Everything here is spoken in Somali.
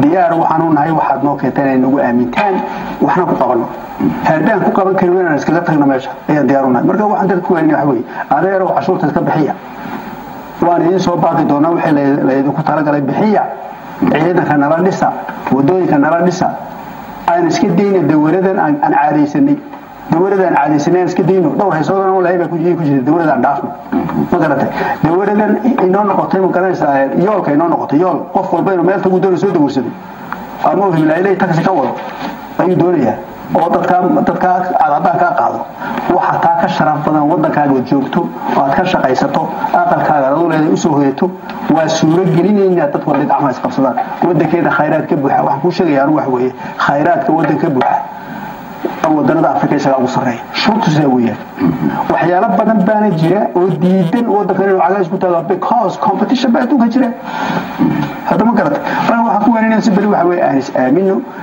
diyaar waxaan u nahay waxaad noo keentaan inay nagu aamintaan waxna ku qabanno haddaan ku qaban karin inaan iskaga tagno meesha ayaan diyaar u nahay marka waxaan dadka ku weynin waxa weeye adeerow cashuurta iska bixiya waan idiin soo baaqi doonaa wixii laydinku talagalay bixiya ciidanka nala dhisa wadooyinka nala dhisa aan iska dayna dawaradan aan caadaysanay dawladda aan caadaysanay aan iska dayno dhowr haysoodana walahi baa ku jirta dawladda aan dhaafno ma garatay dawladan inoo noqotay ma garanaysaa yoolka inoo noqotay yool qof walba inuu meel tagu doono soo dawarsaday ama uu himlaayilay taxi ka wado ayuu doonayaa oo dadkaa dadkaa aad haddaan kaa qaado waxa taa ka sharaf badan waddankaaga joogto oo aad ka shaqaysato aqalkaaga aduu leeday usoo hoyato waa suuro gelinaynaa dad walba gacmaha isqabsadaan waddankeeda khayraad ka buuxa waxaan kuu sheegaya anu wax weeye khayraadka waddan ka buuxa wadanada afrika isagaa ugu sarreeya shurtu sidaa weeyaan waxyaalo badan baana jira oo diidan waddankan inuu cagays ku taago because competition baa adduunka jira hadda ma garata waxaan ku weeninaa si beri waxa weeye aan is aamino